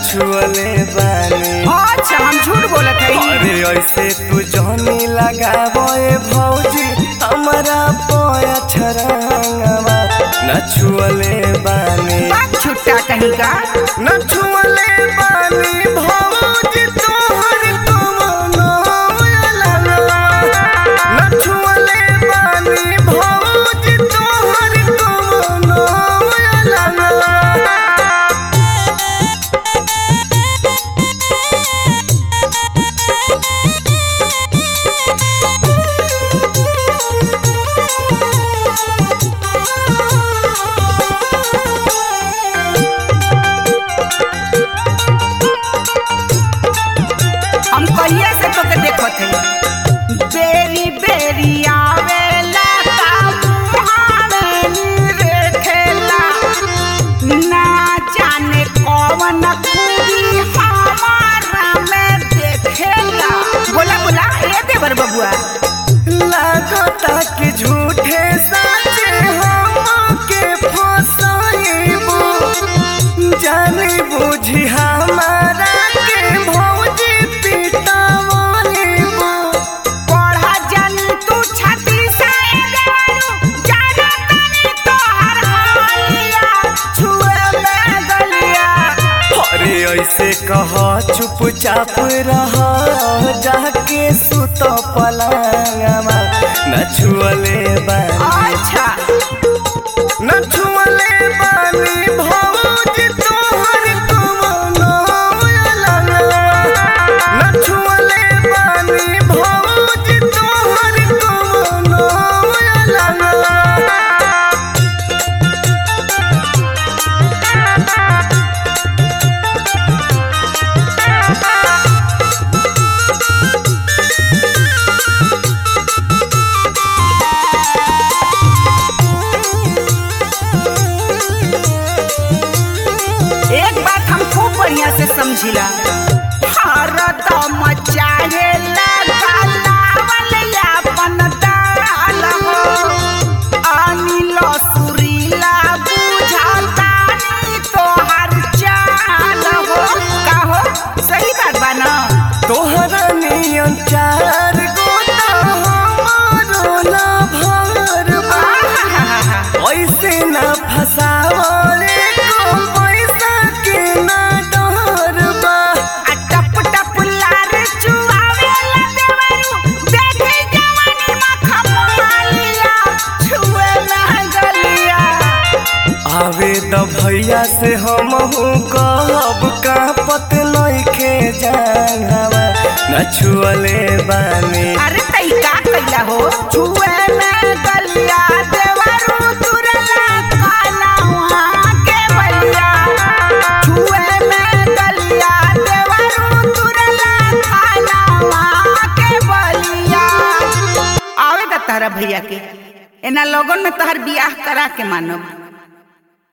छुअले बानी अच्छा हम झूठ बोलत हई अरे ऐसे तू जहनी लगाबो ए भौजी हमारा पोया छरंगवा न छुअले बानी बात छुट्टा कहीं का न छुअले बानी भौजी तोहर कमनो लगवा न छुअले बानी भौजी तोहर कमनो लगवा हम कहिए से तोके देखत हई बेरी बेरी आवेला ता मुहावे रे खेला ना जाने कौन खूबी हमारा में देखेला बोला बोला ए देवर बबुआ लागता कि झूठे सचे हमके फसाइबो जानी बुझी हमारा के भौजी पिटावइबो पढ़ा जन तू छाती से देवरू जाना तनी तोहर हालिया छुए में गलिया अरे ऐसे कह चुपचाप रह जाके सुत पलंगवा न छुअले बानी अच्छा न छुअले बानी भौजी तोहर कमनो लगवा न छुअले बानी भौजी तोहर कमनो लगवा एक बात हम खूब बढ़िया से समझिला भारत मचाहे अपन दाल हो अनिल सुरीला बुझाता नी तोहर चाल हो का हो सही बात बा ना तोहरा नियन चार गोता हमारो ना भर बा। आहाहाहा। ऐसे ना फसावले को पैसा के ना डर बा आ टप टप लार चुआवेला देवरू देखे जवानी में खपालिया छुए में गलिया आवे त भैया से हम कहब का पत नइखे जानवा न छुअले बानी अरे तई का कइला हो छुए में गलिया देवरू तुरला काला वहाँ के बलिया छुए में गलिया देवरू तुरला काला वहाँ के बलिया आवे दा तारा भैया के एना लोगन में तहर बियाह करा के मानब